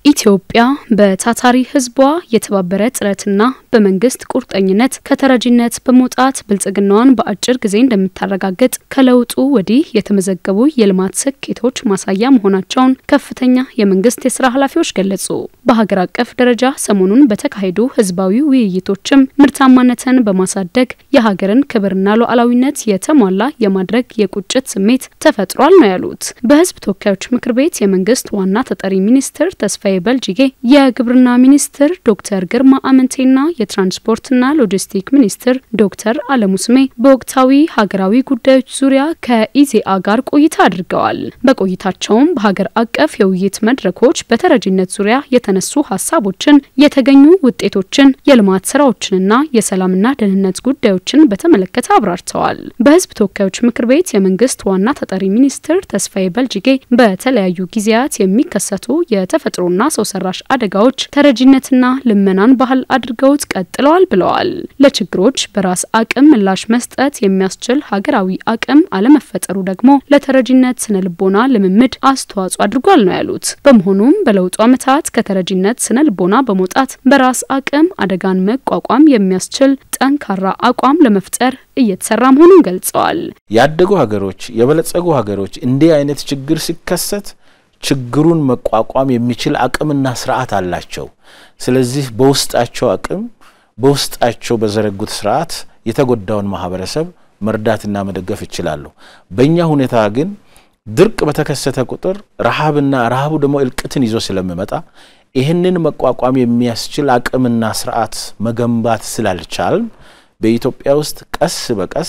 ኢትዮጵያ በታታሪ ሕዝቧ የተባበረ ጥረትና በመንግስት ቁርጠኝነት ከተረጂነት በመውጣት ብልጽግናዋን በአጭር ጊዜ እንደምታረጋግጥ ከለውጡ ወዲህ የተመዘገቡ የልማት ስኬቶች ማሳያ መሆናቸውን ከፍተኛ የመንግስት የስራ ኃላፊዎች ገለጹ። በሀገር አቀፍ ደረጃ ሰሞኑን በተካሄዱ ህዝባዊ ውይይቶችም ምርታማነትን በማሳደግ የሀገርን ክብርና ሉዓላዊነት የተሟላ የማድረግ የቁጭት ስሜት ተፈጥሯል ነው ያሉት። በህዝብ ተወካዮች ምክር ቤት የመንግስት ዋና ተጠሪ ሚኒስትር ተስፋዬ በልጅጌ፣ የግብርና ሚኒስትር ዶክተር ግርማ አመንቴና የትራንስፖርትና ሎጂስቲክ ሚኒስትር ዶክተር አለሙ ስሜ በወቅታዊ ሀገራዊ ጉዳዮች ዙሪያ ከኢዜአ ጋር ቆይታ አድርገዋል። በቆይታቸውም በሀገር አቀፍ የውይይት መድረኮች በተረጂነት ዙሪያ የተነሱ ሀሳቦችን፣ የተገኙ ውጤቶችን፣ የልማት ስራዎችንና የሰላምና ደህንነት ጉዳዮችን በተመለከተ አብራርተዋል። በህዝብ ተወካዮች ምክር ቤት የመንግስት ዋና ተጠሪ ሚኒስትር ተስፋዬ በልጅጌ በተለያዩ ጊዜያት የሚከሰቱ የተፈጥሮና ሰው ሰራሽ አደጋዎች ተረጂነትና ልመናን ባህል አድርገውት ቀጥለዋል ብለዋል። ለችግሮች በራስ አቅም ምላሽ መስጠት የሚያስችል ሀገራዊ አቅም አለመፈጠሩ ደግሞ ለተረጂነት ስነ ልቦና ልምምድ አስተዋጽኦ አድርጓል ነው ያሉት። በመሆኑም በለውጡ ዓመታት ከተረጂነት ስነ ልቦና በመውጣት በራስ አቅም አደጋን መቋቋም የሚያስችል ጠንካራ አቋም ለመፍጠር እየተሰራ መሆኑን ገልጸዋል። ያደጉ ሀገሮች፣ የበለጸጉ ሀገሮች እንዲህ አይነት ችግር ሲከሰት ችግሩን መቋቋም የሚችል አቅምና ስርዓት አላቸው። ስለዚህ በውስጣቸው አቅም በውስጣቸው በዘረጉት ስርዓት የተጎዳውን ማህበረሰብ መርዳትና መደገፍ ይችላሉ። በእኛ ሁኔታ ግን ድርቅ በተከሰተ ቁጥር ረሃብና ረሃቡ ደግሞ እልቅትን ይዞ ስለሚመጣ ይህንን መቋቋም የሚያስችል አቅምና ስርዓት መገንባት ስላልቻልን በኢትዮጵያ ውስጥ ቀስ በቀስ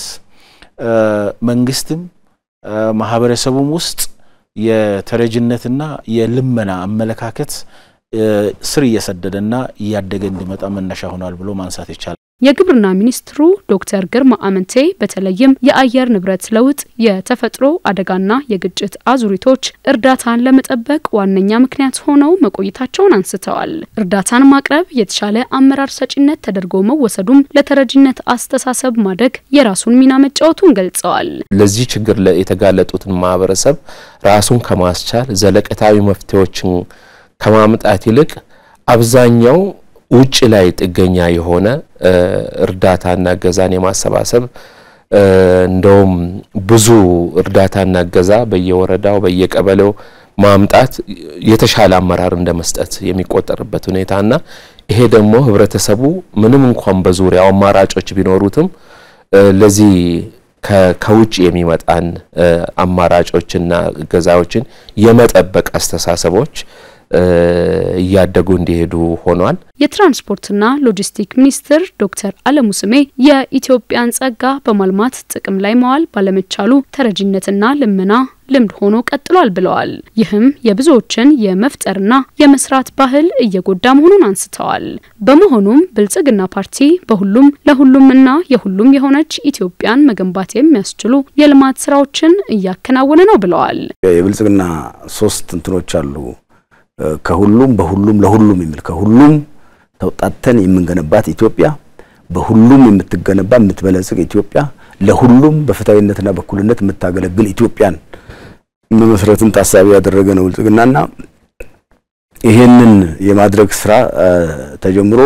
መንግስትም ማህበረሰቡም ውስጥ የተረጅነትና የልመና አመለካከት ስር እየሰደደና እያደገ እንዲመጣ መነሻ ሆኗል ብሎ ማንሳት ይቻላል። የግብርና ሚኒስትሩ ዶክተር ግርማ አመንቴ በተለይም የአየር ንብረት ለውጥ፣ የተፈጥሮ አደጋና የግጭት አዙሪቶች እርዳታን ለመጠበቅ ዋነኛ ምክንያት ሆነው መቆየታቸውን አንስተዋል። እርዳታን ማቅረብ የተሻለ አመራር ሰጪነት ተደርጎ መወሰዱም ለተረጂነት አስተሳሰብ ማደግ የራሱን ሚና መጫወቱን ገልጸዋል። ለዚህ ችግር የተጋለጡትን ማህበረሰብ ራሱን ከማስቻል ዘለቀታዊ መፍትሄዎችን ከማምጣት ይልቅ አብዛኛው ውጭ ላይ ጥገኛ የሆነ እርዳታና እገዛን የማሰባሰብ እንደውም ብዙ እርዳታና እገዛ በየወረዳው በየቀበሌው ማምጣት የተሻለ አመራር እንደ መስጠት የሚቆጠርበት ሁኔታና ይሄ ደግሞ ህብረተሰቡ ምንም እንኳን በዙሪያው አማራጮች ቢኖሩትም ለዚህ ከውጭ የሚመጣን አማራጮችና እገዛዎችን የመጠበቅ አስተሳሰቦች እያደጉ እንዲሄዱ ሆኗል። የትራንስፖርትና ሎጂስቲክ ሚኒስትር ዶክተር አለሙ ስሜ የኢትዮጵያን ጸጋ በማልማት ጥቅም ላይ መዋል ባለመቻሉ ተረጂነትና ልመና ልምድ ሆኖ ቀጥሏል ብለዋል። ይህም የብዙዎችን የመፍጠርና የመስራት ባህል እየጎዳ መሆኑን አንስተዋል። በመሆኑም ብልጽግና ፓርቲ በሁሉም ለሁሉም እና የሁሉም የሆነች ኢትዮጵያን መገንባት የሚያስችሉ የልማት ስራዎችን እያከናወነ ነው ብለዋል። የብልጽግና ሶስት እንትኖች አሉ ከሁሉም በሁሉም ለሁሉም የሚል ከሁሉም ተውጣተን የምንገነባት ኢትዮጵያ፣ በሁሉም የምትገነባ የምትበለጽግ ኢትዮጵያ፣ ለሁሉም በፍትሃዊነትና በእኩልነት የምታገለግል ኢትዮጵያን መመስረትን ታሳቢ ያደረገ ነው ብልጽግናና ይሄንን የማድረግ ስራ ተጀምሮ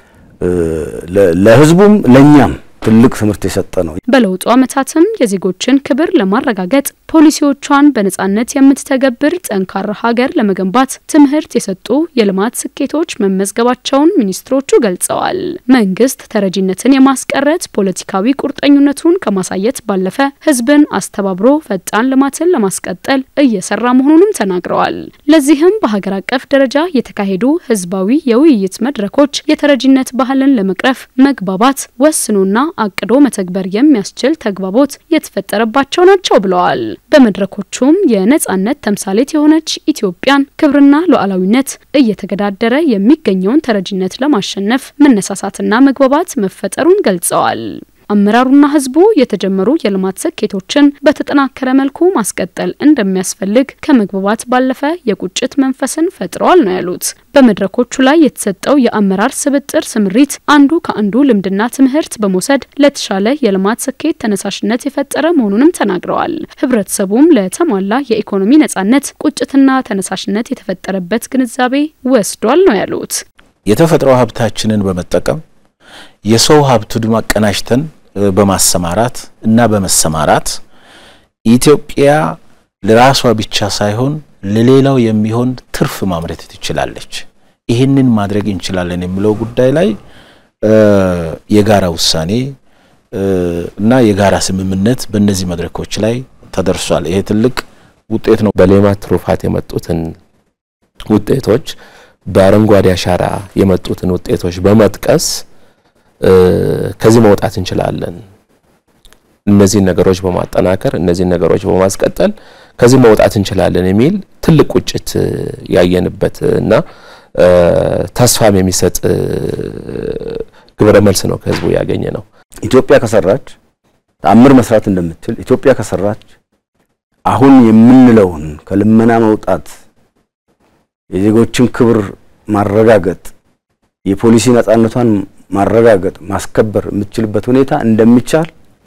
ለህዝቡም ለኛም ትልቅ ትምህርት የሰጠ ነው። በለውጡ ዓመታትም የዜጎችን ክብር ለማረጋገጥ ፖሊሲዎቿን በነጻነት የምትተገብር ጠንካራ ሀገር ለመገንባት ትምህርት የሰጡ የልማት ስኬቶች መመዝገባቸውን ሚኒስትሮቹ ገልጸዋል። መንግስት ተረጂነትን የማስቀረት ፖለቲካዊ ቁርጠኝነቱን ከማሳየት ባለፈ ህዝብን አስተባብሮ ፈጣን ልማትን ለማስቀጠል እየሰራ መሆኑንም ተናግረዋል። ለዚህም በሀገር አቀፍ ደረጃ የተካሄዱ ህዝባዊ የውይይት መድረኮች የተረጂነት ባህልን ለመቅረፍ መግባባት ወስኖና አቅዶ መተግበር የሚያስችል ተግባቦት የተፈጠረባቸው ናቸው ብለዋል። በመድረኮቹም የነጻነት ተምሳሌት የሆነች ኢትዮጵያን ክብርና ሉዓላዊነት እየተገዳደረ የሚገኘውን ተረጂነት ለማሸነፍ መነሳሳትና መግባባት መፈጠሩን ገልጸዋል። አመራሩና ህዝቡ የተጀመሩ የልማት ስኬቶችን በተጠናከረ መልኩ ማስቀጠል እንደሚያስፈልግ ከመግባባት ባለፈ የቁጭት መንፈስን ፈጥረዋል ነው ያሉት። በመድረኮቹ ላይ የተሰጠው የአመራር ስብጥር ስምሪት አንዱ ከአንዱ ልምድና ትምህርት በመውሰድ ለተሻለ የልማት ስኬት ተነሳሽነት የፈጠረ መሆኑንም ተናግረዋል። ህብረተሰቡም ለተሟላ የኢኮኖሚ ነጻነት ቁጭትና ተነሳሽነት የተፈጠረበት ግንዛቤ ወስዷል ነው ያሉት። የተፈጥሮ ሀብታችንን በመጠቀም የሰው ሀብቱን አቀናጅተን በማሰማራት እና በመሰማራት ኢትዮጵያ ለራሷ ብቻ ሳይሆን ለሌላው የሚሆን ትርፍ ማምረት ትችላለች። ይህንን ማድረግ እንችላለን የሚለው ጉዳይ ላይ የጋራ ውሳኔ እና የጋራ ስምምነት በእነዚህ መድረኮች ላይ ተደርሷል። ይሄ ትልቅ ውጤት ነው። በሌማት ትሩፋት የመጡትን ውጤቶች በአረንጓዴ አሻራ የመጡትን ውጤቶች በመጥቀስ ከዚህ መውጣት እንችላለን። እነዚህን ነገሮች በማጠናከር እነዚህን ነገሮች በማስቀጠል ከዚህ መውጣት እንችላለን የሚል ትልቅ ቁጭት ያየንበት እና ተስፋም የሚሰጥ ግብረ መልስ ነው ከህዝቡ ያገኘ ነው። ኢትዮጵያ ከሰራች ተአምር መስራት እንደምትችል ኢትዮጵያ ከሰራች አሁን የምንለውን ከልመና መውጣት፣ የዜጎችን ክብር ማረጋገጥ፣ የፖሊሲ ነጻነቷን ማረጋገጥ ማስከበር የምትችልበት ሁኔታ እንደሚቻል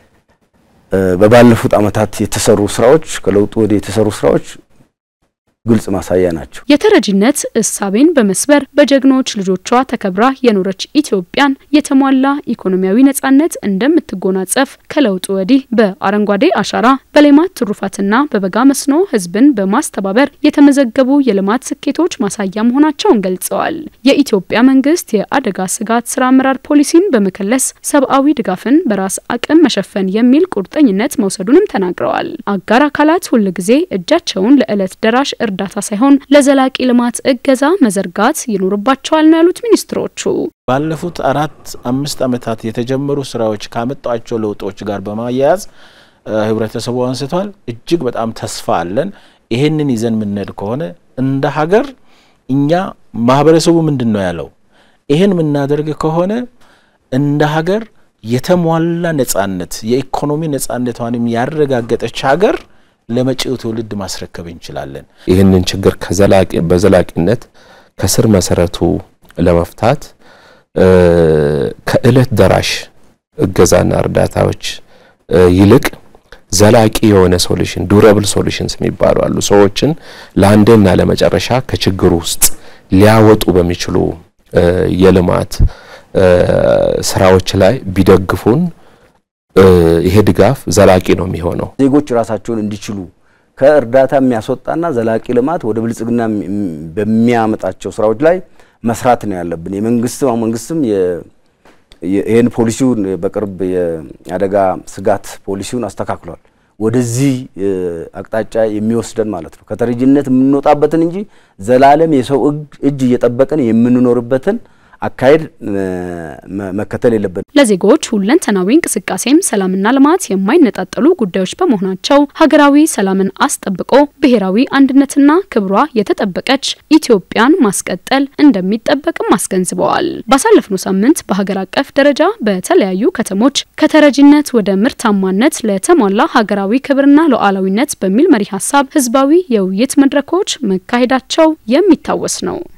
በባለፉት ዓመታት የተሰሩ ስራዎች ከለውጡ ወዲህ የተሰሩ ስራዎች ግልጽ ማሳያ ናቸው። የተረጂነት እሳቤን በመስበር በጀግኖች ልጆቿ ተከብራ የኖረች ኢትዮጵያን የተሟላ ኢኮኖሚያዊ ነጻነት እንደምትጎናጸፍ ከለውጡ ወዲህ በአረንጓዴ አሻራ በሌማት ትሩፋትና በበጋ መስኖ ህዝብን በማስተባበር የተመዘገቡ የልማት ስኬቶች ማሳያ መሆናቸውን ገልጸዋል። የኢትዮጵያ መንግስት የአደጋ ስጋት ስራ አመራር ፖሊሲን በመከለስ ሰብአዊ ድጋፍን በራስ አቅም መሸፈን የሚል ቁርጠኝነት መውሰዱንም ተናግረዋል። አጋር አካላት ሁልጊዜ እጃቸውን ለዕለት ደራሽ እርዳታ ሳይሆን ለዘላቂ ልማት እገዛ መዘርጋት ይኖርባቸዋል ነው ያሉት ሚኒስትሮቹ። ባለፉት አራት አምስት ዓመታት የተጀመሩ ስራዎች ካመጧቸው ለውጦች ጋር በማያያዝ ህብረተሰቡ አንስቷል። እጅግ በጣም ተስፋ አለን። ይሄንን ይዘን የምንሄድ ከሆነ እንደ ሀገር እኛ ማህበረሰቡ ምንድን ነው ያለው? ይሄን የምናደርግ ከሆነ እንደ ሀገር የተሟላ ነጻነት የኢኮኖሚ ነጻነቷንም ያረጋገጠች ሀገር ለመጪው ትውልድ ማስረከብ እንችላለን። ይህንን ችግር ከዘላቂ በዘላቂነት ከስር መሰረቱ ለመፍታት ከእለት ደራሽ እገዛና እርዳታዎች ይልቅ ዘላቂ የሆነ ሶሉሽን ዱረብል ሶሉሽንስ የሚባሉ አሉ። ሰዎችን ለአንዴና ለመጨረሻ ከችግሩ ውስጥ ሊያወጡ በሚችሉ የልማት ስራዎች ላይ ቢደግፉን ይሄ ድጋፍ ዘላቂ ነው የሚሆነው። ዜጎች ራሳቸውን እንዲችሉ ከእርዳታ የሚያስወጣና ዘላቂ ልማት ወደ ብልጽግና በሚያመጣቸው ስራዎች ላይ መስራት ነው ያለብን። የመንግስት መንግስትም ይህን ፖሊሲውን በቅርብ የአደጋ ስጋት ፖሊሲውን አስተካክሏል። ወደዚህ አቅጣጫ የሚወስደን ማለት ነው። ከተረጂነት የምንወጣበትን እንጂ ዘላለም የሰው እጅ እየጠበቅን የምንኖርበትን አካሄድ መከተል የለብን። ለዜጎች ሁለንተናዊ እንቅስቃሴም ሰላምና ልማት የማይነጣጠሉ ጉዳዮች በመሆናቸው ሀገራዊ ሰላምን አስጠብቆ ብሔራዊ አንድነትና ክብሯ የተጠበቀች ኢትዮጵያን ማስቀጠል እንደሚጠበቅም አስገንዝበዋል። ባሳለፍነው ሳምንት በሀገር አቀፍ ደረጃ በተለያዩ ከተሞች ከተረጂነት ወደ ምርታማነት ለተሟላ ሀገራዊ ክብርና ሉዓላዊነት በሚል መሪ ሀሳብ ህዝባዊ የውይይት መድረኮች መካሄዳቸው የሚታወስ ነው።